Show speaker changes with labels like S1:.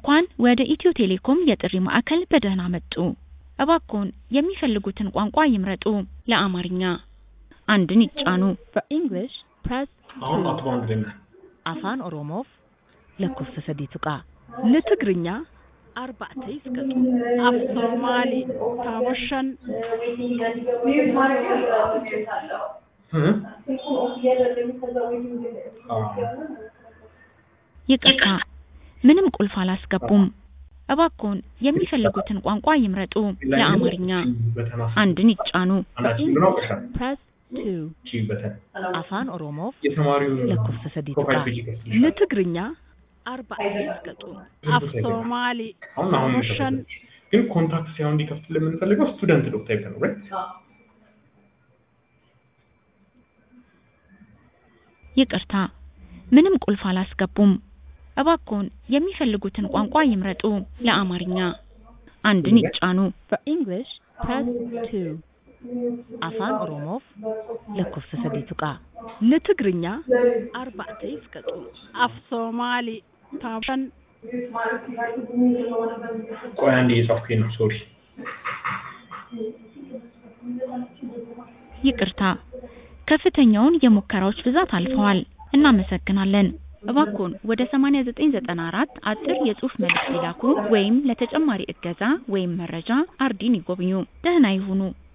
S1: እንኳን ወደ ኢትዮ ቴሌኮም የጥሪ ማዕከል በደህና መጡ! እባክዎን የሚፈልጉትን ቋንቋ ይምረጡ! ለአማርኛ አንድን ይጫኑ
S2: For English, press
S3: አሁን
S2: 2.
S3: አቶ በአንድ ላይ ነን።
S2: Afaan Oromoof lakkoofsa sadii tuqaa. Litigrinya arba'ata isqatu. Af Soomaali taabashan
S3: እ? አዎ።
S1: ይቅርታ ምንም ቁልፍ አላስገቡም እባክዎን የሚፈልጉትን ቋንቋ ይምረጡ ለአማርኛ
S3: በተና-
S1: አንድን ይጫኑ
S3: አንዳችን ግን አውቀሻል።
S2: press 2.
S3: ቺ በተን
S2: Afaan Oromoof
S3: የተማሪውን
S2: lakkoofsa sadii
S3: ፕሮፋይል
S2: tuqaa.
S3: ፔጅ ይከፍትልሻል።
S2: Litigrinya arba'ata isqatu. Af Soomaali
S3: አሁን አሁን
S2: taabashan
S3: የከፈተልሽ። ግን ኮንታክት ሳይሆን እንዲከፍትልን የምንፈልገው ስቱደንት ዶክ ታይፕ ነው right?
S1: ይቅርታ ምንም ቁልፍ አላስገቡም እባክዎን የሚፈልጉትን ቋንቋ ይምረጡ ለአማርኛ አንድን ይጫኑ
S2: For English, press 2. Afaan Oromoof lakkoofsa sadii tuqaa. Litigrinya arba'ata isqatu. Af Soomaali taabashan
S3: ቆይ አንዴ የጻፍኩኝ ነው ሶሪ
S1: ይቅርታ ከፍተኛውን የሙከራዎች ብዛት አልፈዋል እናመሰግናለን እባክዎን ወደ 8994 አጭር የጽሑፍ መልእክት ይላኩ ወይም ለተጨማሪ እገዛ ወይም መረጃ አርዲን ይጎብኙ ደህና ይሁኑ